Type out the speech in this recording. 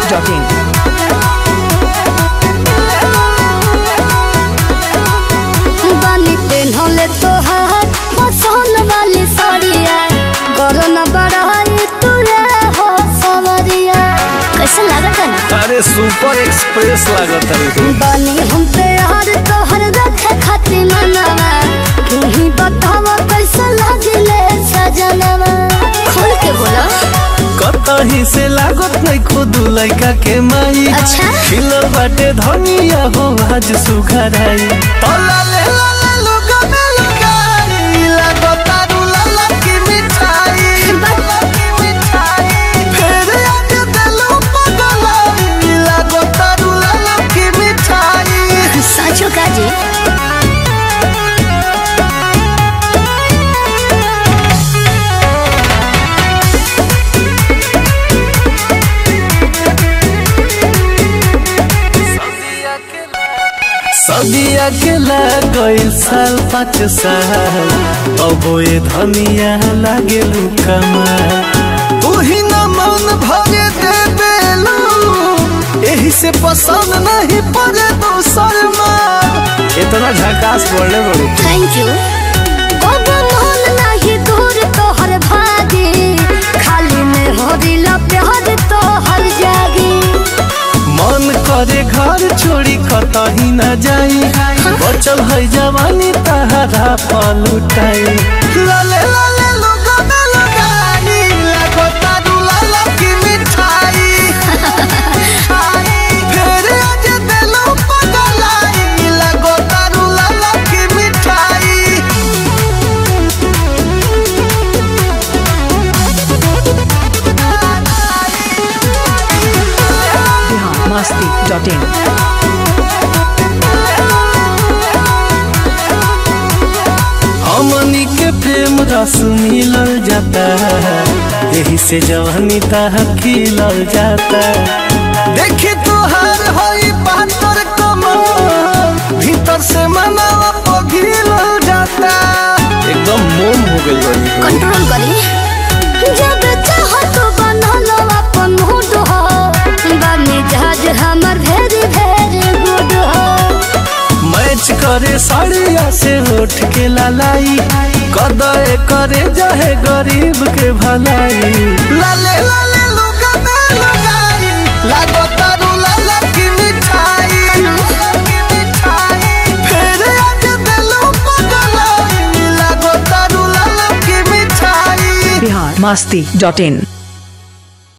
masti.in. बानी पेन्हले तोहार पसंद वाली साड़िया करो न बड़ाई तुरे हो सवरिया कैसा लागत है ना अरे सुपर एक्सप्रेस लागत है बानी हम पे यार तोहर रखे खातिर मनवा तू ही बतावा कैसा लागले सजनवा खोल के बोला कतही से लागत नहीं खुद लड़का के माई अच्छा। खिलल बाटे धनिया हो आज सुघराई तला ले ला ले लुगा में लुगाई लागत आरू लाला की मिठाई लाला की मिठाई फेर आज दिलो पगलाई लागत आरू लाला की मिठाई साचो का जी सदिया के लागल साल पाँच साल अब ये धनिया लागे कमाल तू ही न मन भरे दे बेलू यही से पसंद नहीं पड़े दोसर माल इतना झकास बोलने बड़े थैंक यू अब मन नहीं दूर तोहर भागे खाली में हो दिल प्यार तोहर जागे मन करे घर छोड़ी कतही न जाई बचल है जवानी तहरा पलुटाई लाले लाले लोगा में लगाई लगो तारू लाला की मिठाई फेर आज दिलो पगलाई लगो तारू लाला की मिठाई Bihar masti.in. हमनी के प्रेम रस मिलल जाता यही से जवानी ताह खिलल जाता देखी तुहार होई बहत्तर कमर भीतर से मनावा पघिलल जाता एकदम मोम हो गइल बनी कंट्रोल करी जब चाहो तो बनलो अपन मूड हो बानी जहाज हमर भेरी भेरी गुड हो मैच करे साड़िया से उठ के लालाई कदे करे जाहे गरीब के भलाई लाले लाले लुगा में लगाई लागो तारू लाला की मिठाई की मिठाई फेर आज दिलो पगलाई लागो तारू लाला की मिठाई Bihar masti.in.